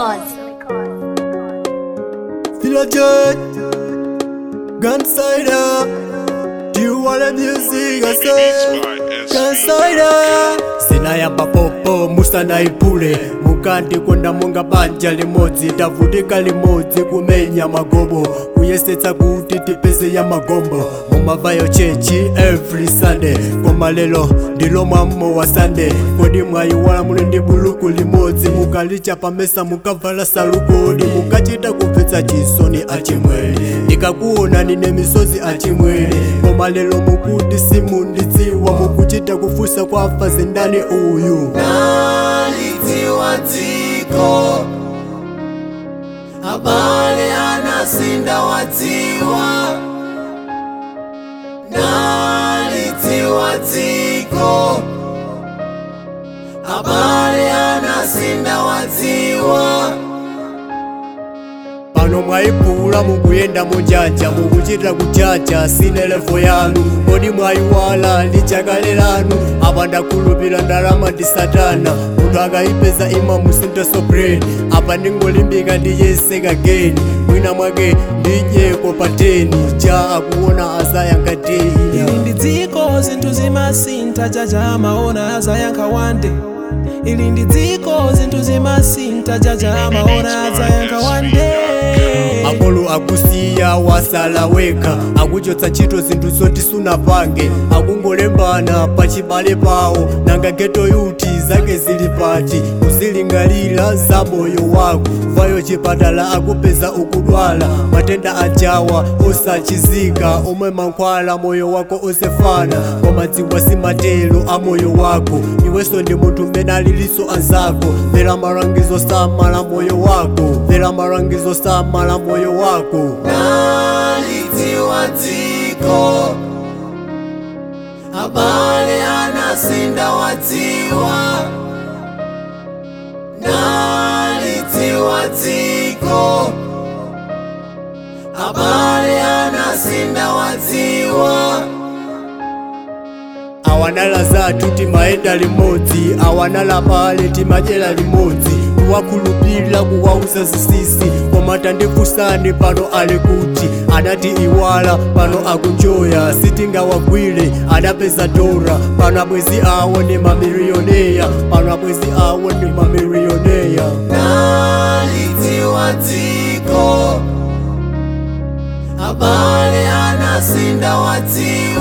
Records. Still a jet, gunsider. Do you want the music? I say, gunsider. sinayamba popo musanaipule mukandi konda monga banja limodzi tavutika limodzi kumenya magobo kuyesetsa kuti tipeze ya magombo mumavayo chechi every sunday koma lero ndilo mwammo wa sunday kodi mwayiwala muli ndi buluku limodzi mukalicha pamesa mukavala salukodi mukachita kumvetsa chisoni achimwere ndikakuona nine misozi achimwere koma lero mukuti simundidziwa mukuchita kufusa kwa afazi ndani uyu nalitiwa dziko abale anasinda wadziwa nalitiwa dziko abale anasinda wadziwa pano mwayiphula mukuyenda munjanja mukuchita kuchacha sine levo yanu kodi mwayiwala lichakale lanu apa ndakhulupira ndalama ndi satana munthu akayipeza ima musinta sobreni apa ndingolimbika ndiyeseka geni mwina mwake ndidyeko pa 10 cha akuona azayankha teyi ili ndi dziko zinthu zimasintha jaja maona azayankha wande ili ndi dziko zinthu zimasintha jaja maona azayankha wande makolo akusiya wasala wekha akuchotsa ntchito zinthu zoti sunapange akungolembana pachibale pawo nanga geto yuti zake zili pati kuzilingalira za moyo wako vayo chipatala akupeza ukudwala matenda ajawa osachizika omwe mankhwala moyo wako osefana koma dziwa simatelo a moyo wako iwenso ndi munthu mmene aliliso anzako mvera malangizo samala moyo wako mvera malangizo samala moyo wako nalitiwa dziko abale anasinda wadziwa nalitiwa dziko abale anasinda wadziwa awanala zathu timayenda limodzi awanala pale timadyera limodzi kuwakhulupirira kuwauza zisisi koma tandifunsani pano ali kuti anati iwala pano akunjoya sitingawagwire adapeza dora pano abwezi awo ndi mamilioneya pano abwezi awo ndi mamilioneya nalitiwa dziko abale anasinda wadziwa